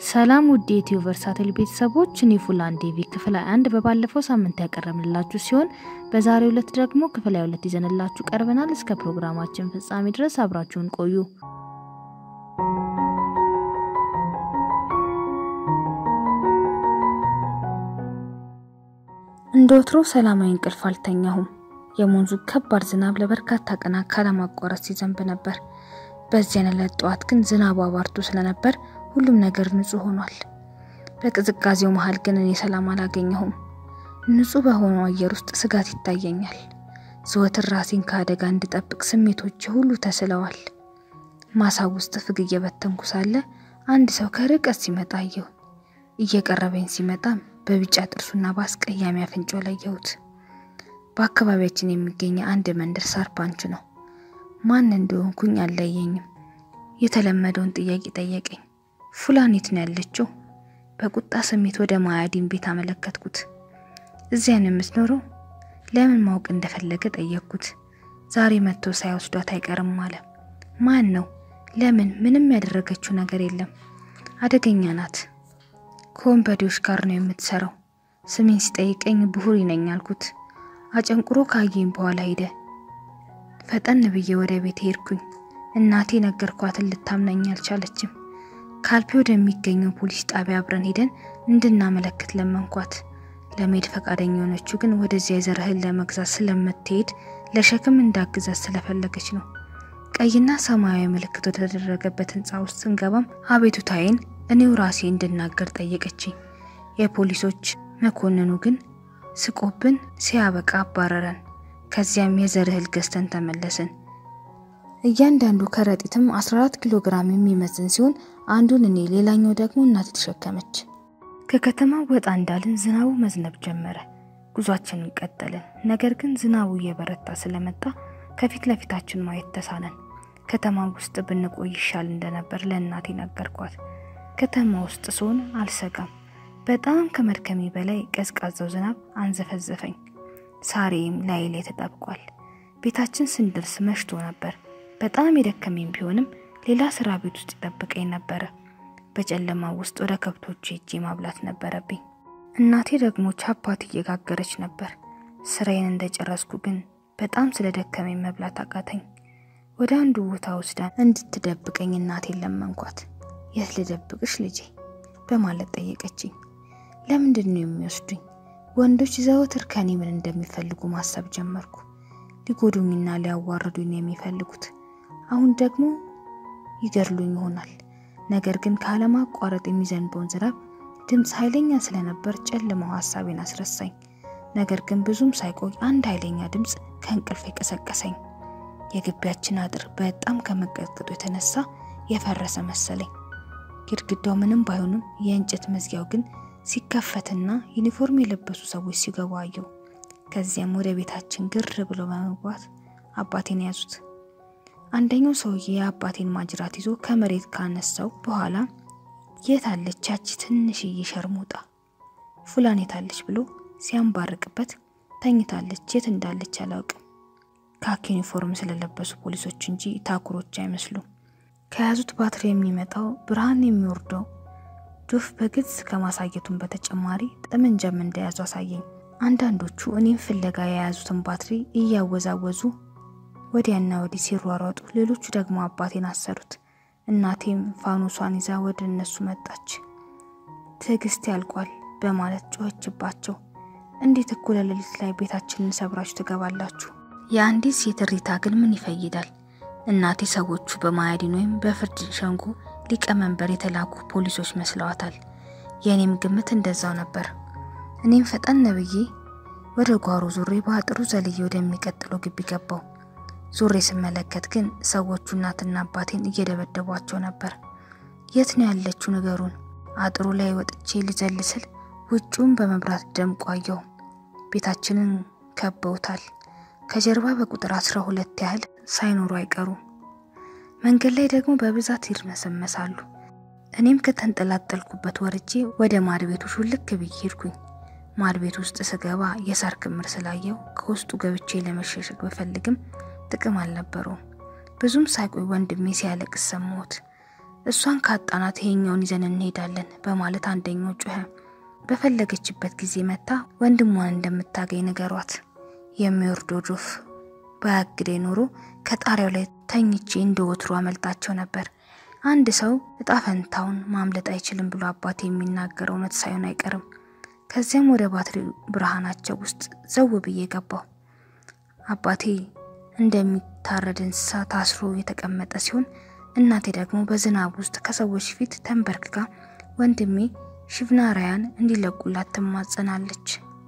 ሰላም ውድ የኢትዮ ቨርሳቴል ቤተሰቦች፣ እኔ ፉላን ዴቪ ክፍል አንድ በባለፈው ሳምንት ያቀረብንላችሁ ሲሆን በዛሬው ዕለት ደግሞ ክፍል ሁለት ይዘንላችሁ ቀርበናል። እስከ ፕሮግራማችን ፍጻሜ ድረስ አብራችሁን ቆዩ። እንደ ወትሮ ሰላማዊ እንቅልፍ አልተኛሁም። የወንዙ ከባድ ዝናብ ለበርካታ ቀናት ካለማቋረጥ ሲዘንብ ነበር። በዚያን ዕለት ጠዋት ግን ዝናቡ አባርቶ ስለነበር ሁሉም ነገር ንጹህ ሆኗል። በቅዝቃዜው መሃል ግን እኔ ሰላም አላገኘሁም። ንጹህ በሆነው አየር ውስጥ ስጋት ይታየኛል። ዘወትር ራሴን ከአደጋ እንድጠብቅ ስሜቶች ሁሉ ተስለዋል። ማሳብ ውስጥ ፍግ እየበተንኩ ሳለ አንድ ሰው ከርቀት ሲመጣ አየሁ። እየቀረበኝ ሲመጣም በቢጫ ጥርሱና በአስቀያሚ አፍንጫው ለየሁት። በአካባቢያችን የሚገኝ አንድ መንደር ሳርፓንች ነው። ማን እንደሆንኩኝ አልለየኝም። የተለመደውን ጥያቄ ጠየቀኝ። ፉላኔት ነው ያለችው? በቁጣ ስሜት ወደ ማያዲን ቤት አመለከትኩት። እዚያ ነው የምትኖረው? ለምን ማወቅ እንደፈለገ ጠየቅኩት። ዛሬ መጥቶ ሳይወስዷት አይቀርም አለ። ማን ነው? ለምን? ምንም ያደረገችው ነገር የለም። አደገኛ ናት። ከወንበዴዎች ጋር ነው የምትሰራው። ስሜን ሲጠይቀኝ ብሁሪ ነኝ አልኩት። አጨንቁሮ ካየኝ በኋላ ሄደ። ፈጠን ብዬ ወደ ቤት ሄድኩኝ። እናቴ ነገርኳትን ልታምነኝ አልቻለችም። ካልፒ ወደሚገኘው ፖሊስ ጣቢያ አብረን ሄደን እንድናመለክት ለመንኳት። ለመሄድ ፈቃደኛ የሆነችው ግን ወደዚያ የዘር እህል ለመግዛት ስለምትሄድ ለሸክም እንዳግዛት ስለፈለገች ነው። ቀይና ሰማያዊ ምልክት ወደተደረገበት ህንፃ ውስጥ ስንገባም አቤቱታዬን እኔው ራሴ እንድናገር ጠየቀችኝ። የፖሊሶች መኮንኑ ግን ስቆብን ሲያበቃ አባረረን። ከዚያም የዘር እህል ገዝተን ተመለስን። እያንዳንዱ ከረጢትም 14 ኪሎ ግራም የሚመዝን ሲሆን አንዱን እኔ ሌላኛው ደግሞ እናቴ ተሸከመች። ከከተማው ወጣ እንዳልን ዝናቡ መዝነብ ጀመረ። ጉዟችንን ቀጠልን። ነገር ግን ዝናቡ እየበረታ ስለመጣ ከፊት ለፊታችን ማየት ተሳነን። ከተማ ውስጥ ብንቆይ ይሻል እንደነበር ለእናቴ ነገርኳት። ከተማ ውስጥ ስሆን አልሰጋም። በጣም ከመድከሜ በላይ ቀዝቃዛው ዝናብ አንዘፈዘፈኝ። ሳሬም ላይ ላይ ተጣብቋል። ቤታችን ስንደርስ መሽቶ ነበር። በጣም የደከመኝ ቢሆንም ሌላ ስራ ቤት ውስጥ ይጠብቀኝ ነበረ። በጨለማ ውስጥ ወደ ከብቶች ሄጄ ማብላት ነበረብኝ። እናቴ ደግሞ ቻፓት እየጋገረች ነበር። ስራዬን እንደጨረስኩ ግን በጣም ስለደከመኝ መብላት አቃተኝ። ወደ አንዱ ቦታ ወስዳ እንድትደብቀኝ እናቴን ለመንኳት። የት ልደብቅሽ ልጄ በማለት ጠየቀችኝ። ለምንድን ነው የሚወስዱኝ? ወንዶች ዘወትር ከኔ ምን እንደሚፈልጉ ማሰብ ጀመርኩ። ሊጎዱኝና ሊያዋርዱኝ የሚፈልጉት አሁን ደግሞ ይገድሉኝ ይሆናል። ነገር ግን ካለማቋረጥ የሚዘንበውን ዝናብ ድምፅ ኃይለኛ ስለነበር ጨልማው ሀሳቤን አስረሳኝ። ነገር ግን ብዙም ሳይቆይ አንድ ኃይለኛ ድምፅ ከእንቅልፍ የቀሰቀሰኝ። የግቢያችን አጥር በጣም ከመቀጥቀጡ የተነሳ የፈረሰ መሰለኝ። ግድግዳው ምንም ባይሆንም የእንጨት መዝጊያው ግን ሲከፈትና ዩኒፎርም የለበሱ ሰዎች ሲገቡ አየሁ። ከዚያም ወደ ቤታችን ግር ብሎ በመግባት አባቴን ያዙት። አንደኛው ሰውዬ የአባቴን ማጅራት ይዞ ከመሬት ካነሳው በኋላ የት አለች ያቺ ትንሽዬ ሸርሙጣ ፉላን የታለች ብሎ ሲያንባርቅበት ተኝታለች። የት እንዳለች አላውቅም። ካኪ ዩኒፎርም ስለለበሱ ፖሊሶች እንጂ ታኩሮች አይመስሉም። ከያዙት ባትሪ የሚመጣው ብርሃን የሚወርደው ዶፍ በግልጽ ከማሳየቱን በተጨማሪ ጠመንጃም እንደያዙ አሳየኝ። አንዳንዶቹ እኔም ፍለጋ የያዙትን ባትሪ እያወዛወዙ ወዲያና ወዲህ ሲሯሯጡ፣ ሌሎቹ ደግሞ አባቴን አሰሩት። እናቴም ፋኖሷን ይዛ ወደ እነሱ መጣች። ትዕግስት ያልቋል በማለት ጮኸችባቸው። እንዴት እኩለ ሌሊት ላይ ቤታችንን ሰብራችሁ ትገባላችሁ? የአንዲት ሴት እሪታ ግን ምን ይፈይዳል? እናቴ ሰዎቹ በማያዲን ወይም በፍርድ ሸንጎ ሊቀመንበር የተላኩ ፖሊሶች መስለዋታል። የእኔም ግምት እንደዛው ነበር። እኔም ፈጠን ብዬ ወደ ጓሮ ዙሬ በአጥሩ ዘልዬ ወደሚቀጥለው ግቢ ገባው። ዙሬ ስመለከት ግን ሰዎቹ እናትና አባቴን እየደበደቧቸው ነበር። የት ነው ያለችው ንገሩን። አጥሩ ላይ ወጥቼ ልዘል ስል ውጩን በመብራት ደምቆ አየሁ። ቤታችንን ከበውታል። ከጀርባ በቁጥር አስራ ሁለት ያህል ሳይኖሩ አይቀሩም። መንገድ ላይ ደግሞ በብዛት ይርመሰመሳሉ። እኔም ከተንጠላጠልኩበት ወርጄ ወደ ማድ ቤቱ ሹልክ ብዬ ሄድኩኝ። ማድ ቤት ውስጥ ስገባ የሳር ክምር ስላየው ከውስጡ ገብቼ ለመሸሸግ ብፈልግም ጥቅም አልነበረውም። ብዙም ሳይቆይ ወንድሜ ሲያለቅስ ሰማሁት። እሷን ካጣናት ይሄኛውን ይዘን እንሄዳለን በማለት አንደኛው ጮኸ። በፈለገችበት ጊዜ መታ ወንድሟን እንደምታገኝ ንገሯት። የሚወርደው ዶፍ ባያግዴ ኖሮ ከጣሪያው ላይ ተኝቼ እንደ ወትሮ አመልጣቸው ነበር። አንድ ሰው እጣ ፈንታውን ማምለጥ አይችልም ብሎ አባቴ የሚናገረው እውነት ሳይሆን አይቀርም። ከዚያም ወደ ባትሪ ብርሃናቸው ውስጥ ዘው ብዬ ገባሁ። አባቴ እንደሚታረድ እንስሳ ታስሮ የተቀመጠ ሲሆን እናቴ ደግሞ በዝናብ ውስጥ ከሰዎች ፊት ተንበርክካ ወንድሜ ሽቭናራያን እንዲለቁላት ትማጸናለች።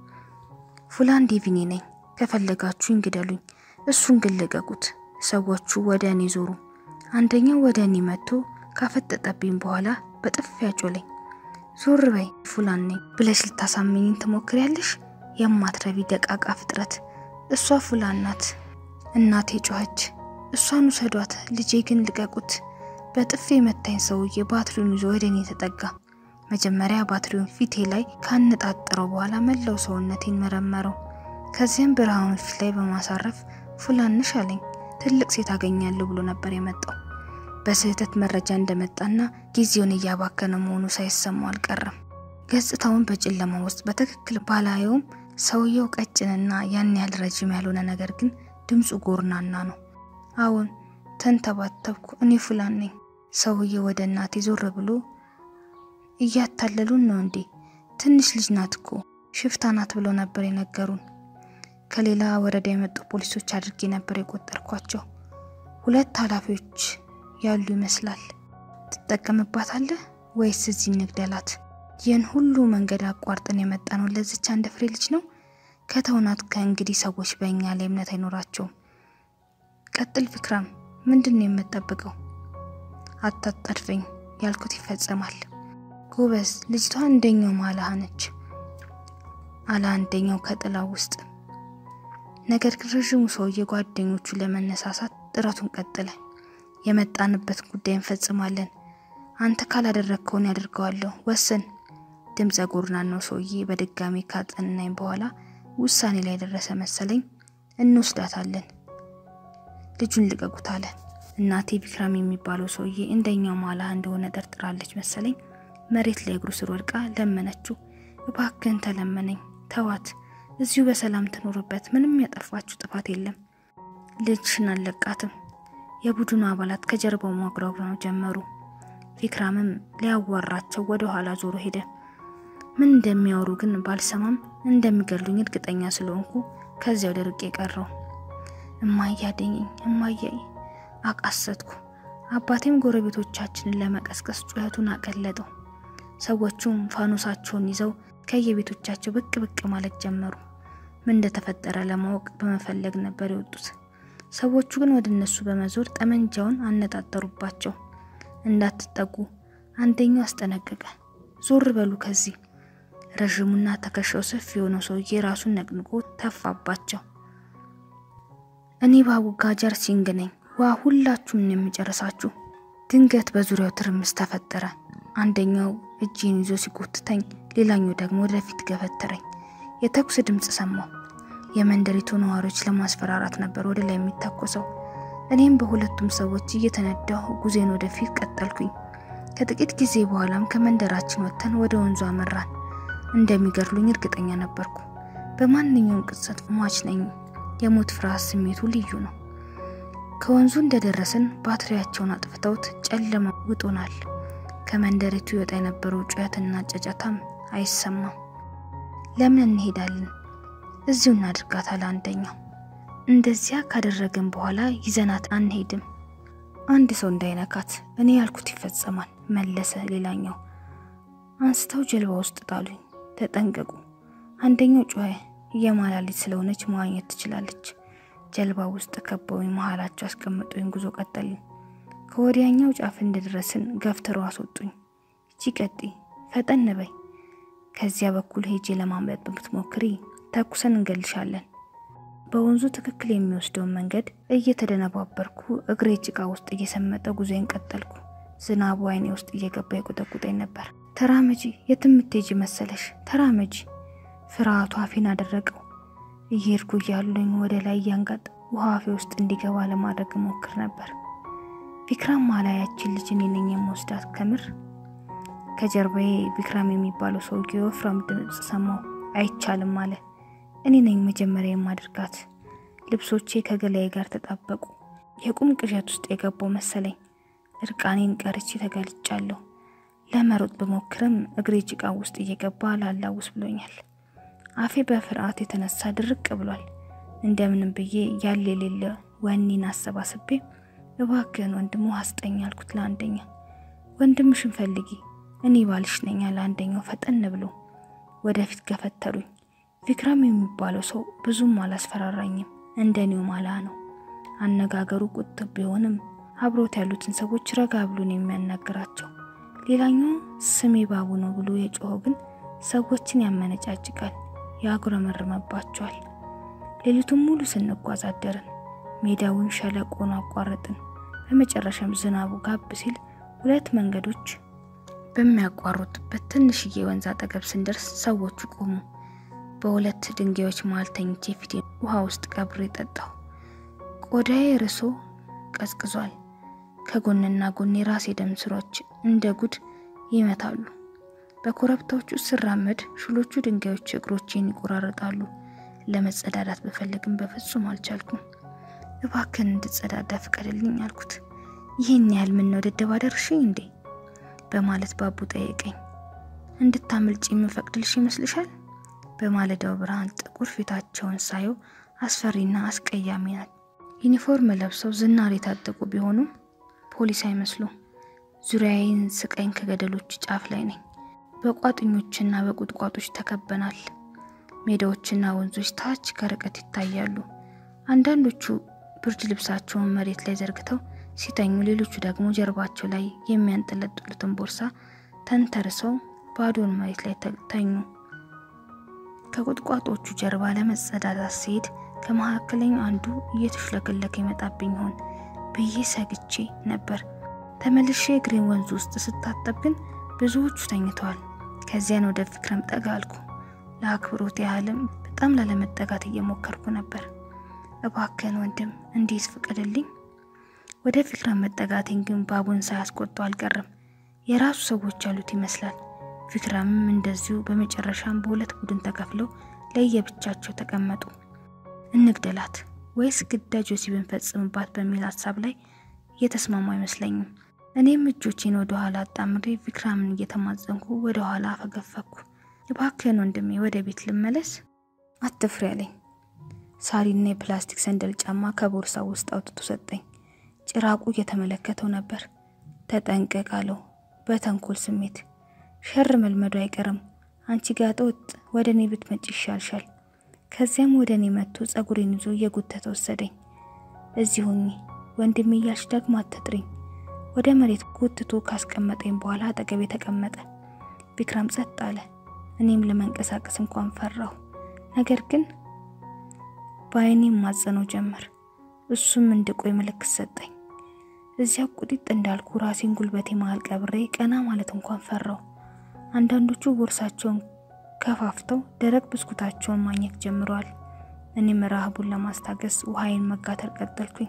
ፉላን ዴቪኒ ነኝ፣ ከፈለጋችሁ እንግደሉኝ፣ እሱን ግን ልቀቁት። ሰዎቹ ወደ እኔ ዞሩ። አንደኛው ወደ እኔ መጥቶ ካፈጠጠብኝ በኋላ በጥፊ ያጮለኝ። ዞር በይ ፉላን ነኝ ብለሽ ልታሳምኝን ትሞክሪያለሽ? የማትረቢ ደቃቃ ፍጥረት። እሷ ፉላን ናት። እናቴ ጮኸች። እሷን ውሰዷት፣ ልጄ ግን ልቀቁት። በጥፊ የመታኝ ሰውዬ ባትሪውን ይዞ ወደ እኔ ተጠጋ። መጀመሪያ ባትሪውን ፊቴ ላይ ካነጣጠረው በኋላ መላው ሰውነቴን መረመረው። ከዚያም ብርሃኑን ፊት ላይ በማሳረፍ ፉላንሽ አለኝ። ትልቅ ሴት አገኛለሁ ብሎ ነበር የመጣው። በስህተት መረጃ እንደመጣና ጊዜውን እያባከነ መሆኑ ሳይሰማው አልቀረም። ገጽታውን በጨለማ ውስጥ በትክክል ባላየውም ሰውየው ቀጭንና ያን ያህል ረጅም ያልሆነ ነገር ግን ድምፁ ጎርናና ነው። አዎን ተንተባተብኩ። እኔ ፉላን ነኝ። ሰውየው ወደ እናቴ ዞር ብሎ እያታለሉን ነው እንዴ? ትንሽ ልጅ ናት እኮ ሽፍታ ናት ብሎ ነበር የነገሩን። ከሌላ ወረዳ የመጡ ፖሊሶች አድርጌ ነበር የቆጠርኳቸው። ሁለት ኃላፊዎች ያሉ ይመስላል። ትጠቀምባታለህ ወይስ እዚህ እንግደላት? ይህን ሁሉ መንገድ አቋርጠን የመጣ ነው ለዚች አንድ ፍሬ ልጅ ነው። ከተውናት ከእንግዲህ ሰዎች በእኛ ላይ እምነት አይኖራቸውም። ቀጥል ፊክራም፣ ምንድን ነው የምጠብቀው? አታጣድፈኝ፣ ያልኩት ይፈጸማል። ጎበዝ፣ ልጅቷ አንደኛው ማላህ ነች አለ አንደኛው ከጥላ ውስጥ። ነገር ግን ረዥሙ ሰውዬ ጓደኞቹ ለመነሳሳት ጥረቱን ቀጠለ። የመጣንበት ጉዳይ እንፈጽማለን። አንተ ካላደረግከውን ያደርገዋለሁ። ወስን። ድምፀ ጎርናናው ሰውዬ በድጋሚ ካጠናኝ በኋላ ውሳኔ ላይ ደረሰ መሰለኝ። እንወስዳታለን። ልጁን ልቀቁት አለ። እናቴ ቢክራም የሚባለው ሰውዬ እንደኛው ማላ እንደሆነ ጠርጥራለች መሰለኝ። መሬት ላይ እግሩ ስር ወድቃ ለመነችው። እባክህን ተለመነኝ፣ ተዋት፣ እዚሁ በሰላም ትኖርበት። ምንም ያጠፋችሁ ጥፋት የለም። ልጅሽን አልለቃትም። የቡድኑ አባላት ከጀርባው ማጉረምረም ጀመሩ። ፊክራምም ሊያዋራቸው ወደ ኋላ ዞሮ ሄደ። ምን እንደሚያወሩ ግን ባልሰማም እንደሚገሉኝ እርግጠኛ ስለሆንኩ ከዚያው ደርቄ ቀረው። እማዬ አደኘኝ፣ እማዬ አቃሰትኩ። አባቴም ጎረቤቶቻችንን ለመቀስቀስ ጩኸቱን አቀለጠው። ሰዎቹም ፋኖሳቸውን ይዘው ከየቤቶቻቸው ብቅ ብቅ ማለት ጀመሩ። ምን እንደተፈጠረ ለማወቅ በመፈለግ ነበር የወጡት። ሰዎቹ ግን ወደ እነሱ በመዞር ጠመንጃውን አነጣጠሩባቸው። እንዳትጠጉ አንደኛው አስጠነቀቀ። ዞር በሉ ከዚህ። ረዥሙና ትከሻው ሰፊ የሆነው ሰውዬ ራሱን ነቅንቆ ተፋባቸው። እኔ ባቡ ጋጀር ሲንግ ነኝ። ዋ ሁላችሁም ነው የሚጨርሳችሁ። ድንገት በዙሪያው ትርምስ ተፈጠረ። አንደኛው እጄን ይዞ ሲጎትተኝ፣ ሌላኛው ደግሞ ወደፊት ገፈተረኝ። የተኩስ ድምፅ ሰማሁ። የመንደሪቱ ነዋሪዎች ለማስፈራራት ነበር ወደ ላይ የሚታኮሰው። እኔም በሁለቱም ሰዎች እየተነዳሁ ጉዜን ወደፊት ቀጠልኩኝ። ከጥቂት ጊዜ በኋላም ከመንደራችን ወጥተን ወደ ወንዙ አመራን። እንደሚገድሉኝ እርግጠኛ ነበርኩ። በማንኛውም ቅጽበት ሟች ነኝ። የሞት ፍርሃት ስሜቱ ልዩ ነው። ከወንዙ እንደደረስን ባትሪያቸውን አጥፍተውት ጨለማ ውጦናል። ከመንደሪቱ ይወጣ የነበረው ጩኸትና ጨጨታም አይሰማም። ለምን እንሄዳለን? እዚሁ እናድርጋታል አንደኛው። እንደዚያ ካደረግን በኋላ ይዘናት አንሄድም። አንድ ሰው እንዳይነካት እኔ ያልኩት ይፈጸማል መለሰ ሌላኛው። አንስተው ጀልባ ውስጥ ጣሉኝ። ተጠንቀቁ። አንደኛው ጮኸ። የማላሊት ስለሆነች መዋኘት ትችላለች። ጀልባ ውስጥ ከበውኝ መሀላቸው አስቀምጡኝ። ጉዞ ቀጠልን። ከወዲያኛው ጫፍ እንደደረስን ገፍትረው አስወጡኝ። እቺ ቀጢ ፈጠን በይ፣ ከዚያ በኩል ሄጄ ለማምለጥ ብትሞክሪ ተኩሰን እንገልሻለን። በወንዙ ትክክል የሚወስደውን መንገድ እየተደነባበርኩ እግሬ ጭቃ ውስጥ እየሰመጠ ጉዞዬን ቀጠልኩ። ዝናቡ አይኔ ውስጥ እየገባ የቆጠቁጠኝ ነበር። ተራመጂ፣ የት የምትሄጂ መሰለሽ? ተራመጂ። ፍርሃቱ አፌን አደረቀው። እየሄድኩ እያሉኝ ወደ ላይ እያንጋጥ ውሃ አፌ ውስጥ እንዲገባ ለማድረግ ሞክር ነበር። ቪክራም ማላ ያችን ልጅ እኔ ነኝ የምወስዳት ከምር ከጀርባዬ ቪክራም የሚባለው ሰውዬ ወፍራም ድምፅ ሰማሁ። አይቻልም አለ። እኔ ነኝ መጀመሪያ የማድርጋት። ልብሶቼ ከገላዬ ጋር ተጣበቁ። የቁም ቅዠት ውስጥ የገባው መሰለኝ። እርቃኔን ቀርቼ ተጋልጫለሁ። ለመሮጥ በሞክርም እግሬ ጭቃ ውስጥ እየገባ ላላውስ ብሎኛል። አፌ በፍርሃት የተነሳ ድርቅ ብሏል። እንደምንም ብዬ ያለ የሌለ ወኔን አሰባስቤ እባክህን ወንድሙ አስጠኝ አልኩት ለአንደኛ። ወንድምሽን ፈልጊ እኔ ባልሽ ነኝ አለ አንደኛው ፈጠን ብሎ። ወደፊት ገፈተሩኝ። ቪክራም የሚባለው ሰው ብዙም አላስፈራራኝም። እንደኔው ማላ ነው። አነጋገሩ ቁጥብ ቢሆንም አብሮት ያሉትን ሰዎች ረጋ ብሎን የሚያናግራቸው። ሌላኛው ስሜ ባቡ ነው ብሎ የጮኸው ግን ሰዎችን ያመነጫጭቃል፣ ያጉረመርመባቸዋል። ሌሊቱን ሙሉ ስንጓዝ አደርን። ሜዳውን ሸለቆን አቋረጥን። በመጨረሻም ዝናቡ ጋብ ሲል ሁለት መንገዶች በሚያቋርጡበት ትንሽዬ ወንዝ አጠገብ ስንደርስ ሰዎቹ ቆሙ። በሁለት ድንጋዮች መሃል ተኝቼ ፊቴ ውሃ ውስጥ ቀብሬ ጠጣሁ። ቆዳዬ ርሶ ቀዝቅዟል። ከጎንና ጎን የራሴ ደም ስሮች እንደ ጉድ ይመታሉ። በኮረብታዎቹ ስራመድ ሹሎቹ ድንጋዮች እግሮቼን ይቆራረጣሉ። ለመጸዳዳት በፈልግም በፍጹም አልቻልኩም። እባክን እንድጸዳዳ ፍቀድልኝ አልኩት። ይህን ያህል ምን ነው ደደብ አደርሽኝ እንዴ? በማለት ባቡ ጠየቀኝ። እንድታመልጭ የምፈቅድልሽ ይመስልሻል? በማለዳው ብርሃን ጥቁር ፊታቸውን ሳየው አስፈሪና አስቀያሚ ናት። ዩኒፎርም ለብሰው ዝናር የታጠቁ ቢሆኑም ፖሊስ አይመስሉም። ዙሪያዬን ስቀኝ ከገደሎች ጫፍ ላይ ነኝ። በቋጥኞችና በቁጥቋጦች ተከበናል። ሜዳዎችና ወንዞች ታች ከርቀት ይታያሉ። አንዳንዶቹ ብርድ ልብሳቸውን መሬት ላይ ዘርግተው ሲተኙ፣ ሌሎቹ ደግሞ ጀርባቸው ላይ የሚያንጠለጥሉትን ቦርሳ ተንተርሰው ባዶን መሬት ላይ ተኙ። ከቁጥቋጦቹ ጀርባ ለመጸዳዳት ሲሄድ ከመካከለኛው አንዱ እየተሽለከለከ ይመጣብኝ ይሆን ብዬ ሰግቼ ነበር። ተመልሼ እግሬን ወንዙ ውስጥ ስታጠብ ግን ብዙዎቹ ተኝተዋል። ከዚያን ወደ ቪክረም ጠጋ አልኩ። ለአክብሮት ያህልም በጣም ላለመጠጋት እየሞከርኩ ነበር። እባክህን ወንድም እንዴት ፍቀድልኝ። ወደ ቪክረም መጠጋቴን ግን ባቡን ሳያስቆጡ አልቀርም። የራሱ ሰዎች ያሉት ይመስላል። ቪክረምም እንደዚሁ። በመጨረሻም በሁለት ቡድን ተከፍለው ለየብቻቸው ተቀመጡ። እንግደላት ወይስ ግዳጅ ወሲብ ብንፈጽምባት በሚል ሀሳብ ላይ እየተስማሙ አይመስለኝም። እኔም እጆቼን ወደ ኋላ አጣምሬ ቪክራምን እየተማጸንኩ ወደ ኋላ አፈገፈኩ። እባክህን ወንድሜ ወደ ቤት ልመለስ። አትፍሪ አለኝ። ሳሪና የፕላስቲክ ሰንደል ጫማ ከቦርሳ ውስጥ አውጥቶ ሰጠኝ። ጭራቁ እየተመለከተው ነበር። ተጠንቀቅ አለው በተንኮል ስሜት። ሸር መልመዱ አይቀርም። አንቺ ጋጠ ወጥ ወደ እኔ ብትመጪ ይሻልሻል። ከዚያም ወደ እኔ መጥቶ ጸጉሬን ይዞ እየጎተተ ወሰደኝ። እዚህ ሁኚ ወንድሜ እያልሽ ደግሞ አትጥሪኝ። ወደ መሬት ጎትቶ ካስቀመጠኝ በኋላ አጠገቤ ተቀመጠ። ቪክራም ጸጥ አለ። እኔም ለመንቀሳቀስ እንኳን ፈራሁ። ነገር ግን በአይኔም ማጸነው ጀመር። እሱም እንድቆይ ምልክት ሰጠኝ። እዚያ ቁጢጥ እንዳልኩ ራሴን ጉልበቴ መሃል ቀብሬ ቀና ማለት እንኳን ፈራሁ። አንዳንዶቹ ቦርሳቸውን ከፋፍተው ደረቅ ብስኩታቸውን ማግኘት ጀምረዋል። እኔም ረሃቡን ለማስታገስ ውሃዬን መጋተር ቀጠልኩኝ።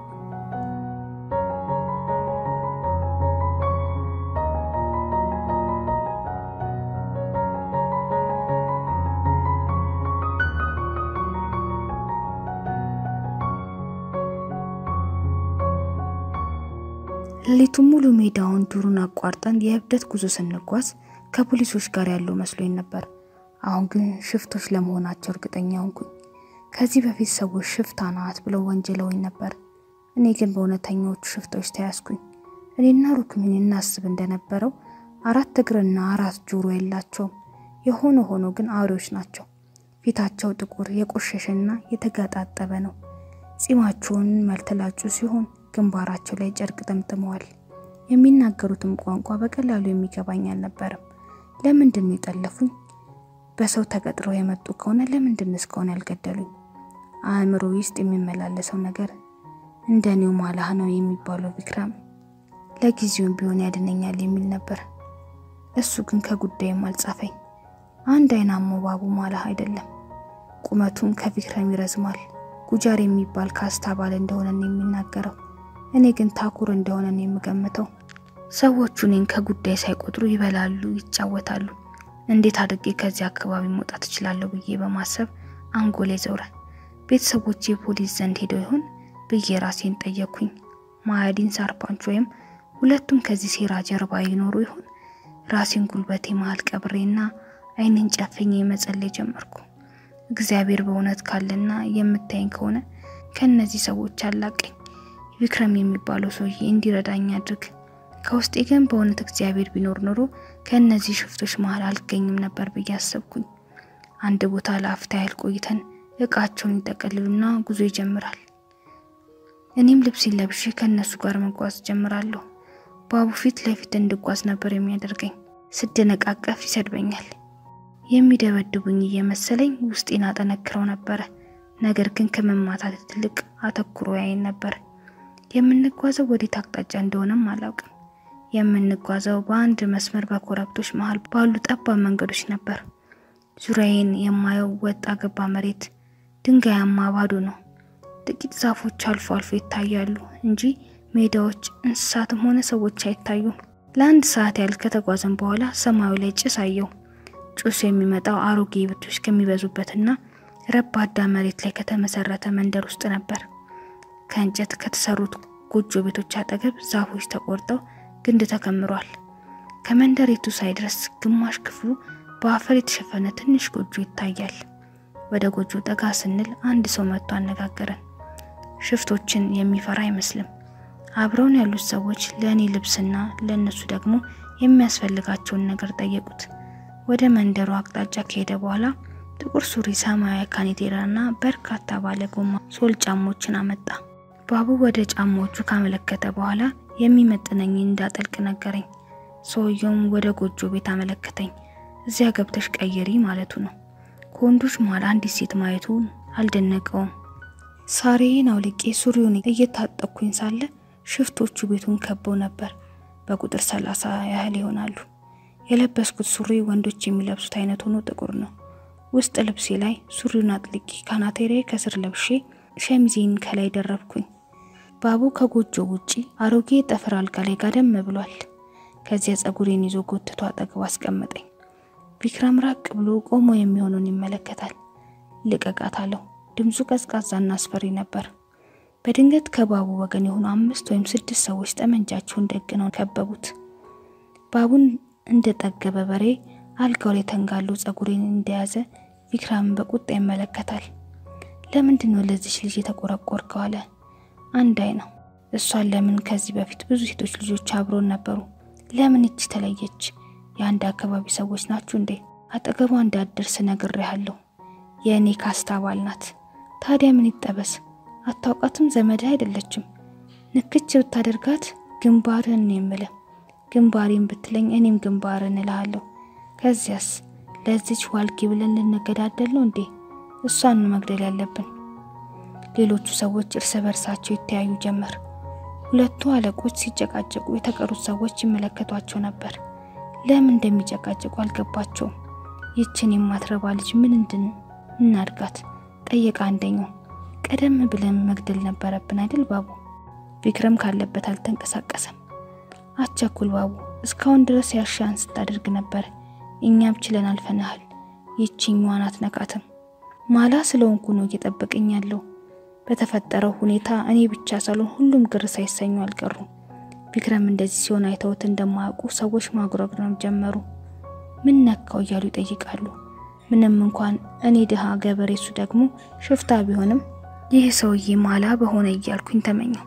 ሌሊቱን ሙሉ ሜዳውን ዱሩን አቋርጠን የእብደት ጉዞ ስንጓዝ ከፖሊሶች ጋር ያለው መስሎኝ ነበር። አሁን ግን ሽፍቶች ለመሆናቸው እርግጠኛ ሆንኩኝ። ከዚህ በፊት ሰዎች ሽፍታ ናት ብለው ወንጀለውኝ ነበር። እኔ ግን በእውነተኛዎቹ ሽፍቶች ተያዝኩኝ። እኔና ሩክሚን እናስብ እንደነበረው አራት እግርና አራት ጆሮ የላቸውም። የሆነ ሆኖ ግን አውሬዎች ናቸው። ፊታቸው ጥቁር የቆሸሸና የተጋጣጠበ ነው። ጺማቸውን መልተላጩ ሲሆን ግንባራቸው ላይ ጨርቅ ጠምጥመዋል። የሚናገሩትም ቋንቋ በቀላሉ የሚገባኝ አልነበረም። ለምንድን ነው የጠለፉኝ? በሰው ተቀጥረው የመጡ ከሆነ ለምንድን እስካሁን ያልገደሉኝ? አእምሮ ውስጥ የሚመላለሰው ነገር እንደ እኔው ማላህ ነው የሚባለው ቪክራም ለጊዜውም ቢሆን ያድነኛል የሚል ነበር። እሱ ግን ከጉዳይም አልጻፈኝ። አንድ አይናማው ባቡ ማላህ አይደለም፣ ቁመቱም ከቪክራም ይረዝማል። ጉጃር የሚባል ካስታ ባል እንደሆነ ነው የሚናገረው። እኔ ግን ታኩር እንደሆነ ነው የምገምተው። ሰዎቹ እኔን ከጉዳይ ሳይቆጥሩ ይበላሉ፣ ይጫወታሉ። እንዴት አድርጌ ከዚህ አካባቢ መውጣት እችላለሁ ብዬ በማሰብ አንጎሌ ዘውረ። ቤተሰቦቼ ፖሊስ ዘንድ ሄደው ይሆን ብዬ ራሴን ጠየኩኝ። ማያዲን ሳርፓንች ወይም ሁለቱም ከዚህ ሴራ ጀርባ ይኖሩ ይሆን? ራሴን ጉልበቴ መሀል ቀብሬና ዓይኔን ጨፍኜ መጸለይ ጀመርኩ። እግዚአብሔር በእውነት ካለና የምታየኝ ከሆነ ከእነዚህ ሰዎች አላቀኝ። ቪክረም የሚባለው ሰውዬ እንዲረዳኝ አድርግ። ከውስጤ ግን በእውነት እግዚአብሔር ቢኖር ኖሮ ከእነዚህ ሽፍቶች መሀል አልገኝም ነበር ብዬ አሰብኩኝ። አንድ ቦታ ለአፍታ ያህል ቆይተን እቃቸውን ይጠቀልሉና ጉዞ ይጀምራል። እኔም ልብሴን ለብሼ ከእነሱ ጋር መጓዝ ጀምራለሁ። ባቡ ፊት ለፊት እንድጓዝ ነበር የሚያደርገኝ። ስደነቃቀፍ ይሰድበኛል። የሚደበድቡኝ እየመሰለኝ ውስጤን አጠነክረው ነበረ። ነገር ግን ከመማታት ትልቅ አተኩሮ ያይን ነበር። የምንጓዘው ወዴት አቅጣጫ እንደሆነም አላውቅም። የምንጓዘው በአንድ መስመር በኮረብቶች መሀል ባሉ ጠባብ መንገዶች ነበር። ዙሪያዬን የማየው ወጣ ገባ መሬት ድንጋያማ ባዶ ነው። ጥቂት ዛፎች አልፎ አልፎ ይታያሉ እንጂ ሜዳዎች፣ እንስሳትም ሆነ ሰዎች አይታዩም። ለአንድ ሰዓት ያህል ከተጓዘን በኋላ ሰማዩ ላይ ጭስ አየው። ጭሱ የሚመጣው አሮጌ ቤቶች ከሚበዙበትና ረባዳ መሬት ላይ ከተመሰረተ መንደር ውስጥ ነበር። ከእንጨት ከተሰሩት ጎጆ ቤቶች አጠገብ ዛፎች ተቆርጠው ግንድ ተከምሯል። ከመንደሪቱ ሳይደርስ ግማሽ ክፍሉ በአፈር የተሸፈነ ትንሽ ጎጆ ይታያል። ወደ ጎጆ ጠጋ ስንል አንድ ሰው መጥቶ አነጋገረን። ሽፍቶችን የሚፈራ አይመስልም። አብረውን ያሉት ሰዎች ለእኔ ልብስና ለእነሱ ደግሞ የሚያስፈልጋቸውን ነገር ጠየቁት። ወደ መንደሩ አቅጣጫ ከሄደ በኋላ ጥቁር ሱሪ፣ ሰማያዊ ካኔቴራና በርካታ ባለ ጎማ ሶል ጫሞችን አመጣ። ባቡ ወደ ጫማዎቹ ካመለከተ በኋላ የሚመጥነኝ እንዳጠልቅ ነገረኝ። ሰውየውም ወደ ጎጆ ቤት አመለከተኝ። እዚያ ገብተሽ ቀየሪ ማለቱ ነው። ከወንዶች መሃል አንዲት ሴት ማየቱ አልደነቀውም። ሳሬን አውልቄ ሱሪውን እየታጠቅኩኝ ሳለ ሽፍቶቹ ቤቱን ከበው ነበር። በቁጥር ሰላሳ ያህል ይሆናሉ። የለበስኩት ሱሪ ወንዶች የሚለብሱት አይነት ሆኖ ጥቁር ነው። ውስጥ ልብሴ ላይ ሱሪውን አጥልቄ ካናቴሬ ከስር ለብሼ ሸሚዜን ከላይ ደረብኩኝ። ባቡ ከጎጆ ውጪ አሮጌ ጠፍር አልጋ ላይ ጋደም ብሏል። ከዚያ ጸጉሬን ይዞ ጎትቶ አጠገቡ አስቀመጠኝ። ቪክረም ራቅ ብሎ ቆሞ የሚሆኑን ይመለከታል። ልቀቃት አለው። ድምፁ ቀዝቃዛና አስፈሪ ነበር። በድንገት ከባቡ ወገን የሆኑ አምስት ወይም ስድስት ሰዎች ጠመንጃቸውን ደግነው ከበቡት። ባቡን እንደጠገበ በሬ አልጋው ላይ ተንጋሎ ጸጉሬን እንደያዘ ቪክራምን በቁጣ ይመለከታል። ለምንድን ነው ለዚች ልጅ የተቆረቆርከው? አለ። አንድ አይ ነው። እሷን ለምን ከዚህ በፊት ብዙ ሴቶች ልጆች አብሮን ነበሩ። ለምን እጅ ተለየች? የአንድ አካባቢ ሰዎች ናችሁ እንዴ? አጠገቧ እንዳትደርስ ነግሬሃለሁ። የእኔ ካስታ አባል ናት። ታዲያ ምን ይጠበስ? አታውቃትም? ዘመድህ አይደለችም። ንክች ብታደርጋት ግንባርህን ነው የምልህ። ግንባሬን ብትለኝ እኔም ግንባርህን እልሃለሁ። ከዚያስ ለዚች ዋልጌ ብለን ልንገዳደል ነው እንዴ? እሷን መግደል ያለብን። ሌሎቹ ሰዎች እርስ በርሳቸው ይተያዩ ጀመር። ሁለቱ አለቆች ሲጨቃጨቁ የተቀሩት ሰዎች ይመለከቷቸው ነበር። ለምን እንደሚጨቃጨቁ አልገባቸውም። ይችን የማትረባ ልጅ ምን እንድን እናድጋት? ጠየቀ አንደኛው። ቀደም ብለን መግደል ነበረብን አይደል ባቡ? ቪክረም ካለበት አልተንቀሳቀሰም። አቸኩል ባቡ፣ እስካሁን ድረስ ያሻን ስታደርግ ነበር። እኛም ችለን አልፈናሃል። ይችኛዋን አትነካትም። ማላ ስለሆንኩ ነው እየጠበቀኝ ያለው። በተፈጠረው ሁኔታ እኔ ብቻ ሳልሆን ሁሉም ግር ሳይሰኙ አልቀሩም። ቪክረም እንደዚህ ሲሆን አይተውት እንደማያውቁ ሰዎች ማጉረምረም ጀመሩ። ምን ነካው እያሉ ይጠይቃሉ። ምንም እንኳን እኔ ድሃ ገበሬ፣ እሱ ደግሞ ሽፍታ ቢሆንም ይህ ሰውዬ ማላ በሆነ እያልኩኝ ተመኘው።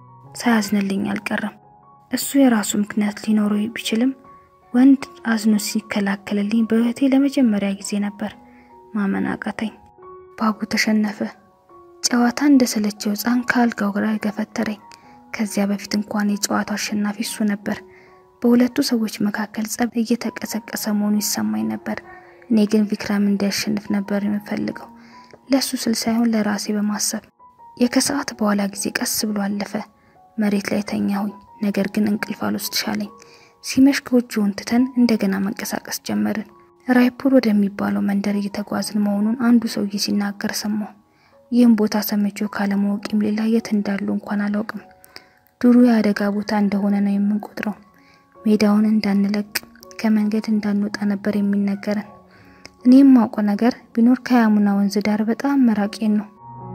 ሳያዝንልኝ አልቀረም። እሱ የራሱ ምክንያት ሊኖረው ቢችልም ወንድ አዝኖ ሲከላከልልኝ በህይወቴ ለመጀመሪያ ጊዜ ነበር። ማመን አቃተኝ። ባቡ ተሸነፈ። ጨዋታ እንደሰለቸው ሕፃን ከአልጋው ጋር ገፈተረኝ። ከዚያ በፊት እንኳን የጨዋታው አሸናፊ እሱ ነበር። በሁለቱ ሰዎች መካከል ጸብ እየተቀሰቀሰ መሆኑ ይሰማኝ ነበር። እኔ ግን ቪክራም እንዲያሸንፍ ነበር የምፈልገው፣ ለእሱ ስል ሳይሆን ለራሴ በማሰብ። የከሰዓት በኋላ ጊዜ ቀስ ብሎ አለፈ። መሬት ላይ ተኛሁኝ። ነገር ግን እንቅልፍ አልወስድሻለኝ። ሲመሽ ጎጆውን ትተን እንደገና መንቀሳቀስ ጀመርን። ራይፑር ወደሚባለው መንደር እየተጓዝን መሆኑን አንዱ ሰውዬ ሲናገር ሰማሁ። ይህም ቦታ ሰምቼው ካለማወቅም ሌላ የት እንዳሉ እንኳን አላውቅም። ዱሩ የአደጋ ቦታ እንደሆነ ነው የምንቆጥረው። ሜዳውን እንዳንለቅ ከመንገድ እንዳንወጣ ነበር የሚነገረን። እኔ የማውቀው ነገር ቢኖር ከያሙና ወንዝ ዳር በጣም መራቄን ነው።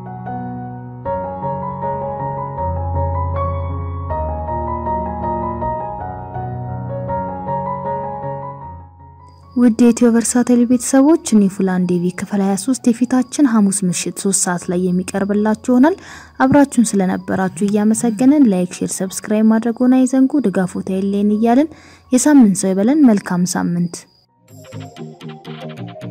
ውድ የኢትዮ ቨርሳቲል ቤተሰቦች እኔ ፉላን ዴቪ ክፍል 23 የፊታችን ሐሙስ ምሽት 3 ሰዓት ላይ የሚቀርብላችሁ ይሆናል። አብራችሁን ስለነበራችሁ እያመሰገንን ላይክ፣ ሼር፣ ሰብስክራይብ ማድረግዎን አይዘንጉ። ድጋፎታ የሌን እያልን የሳምንት ሰው ይበለን። መልካም ሳምንት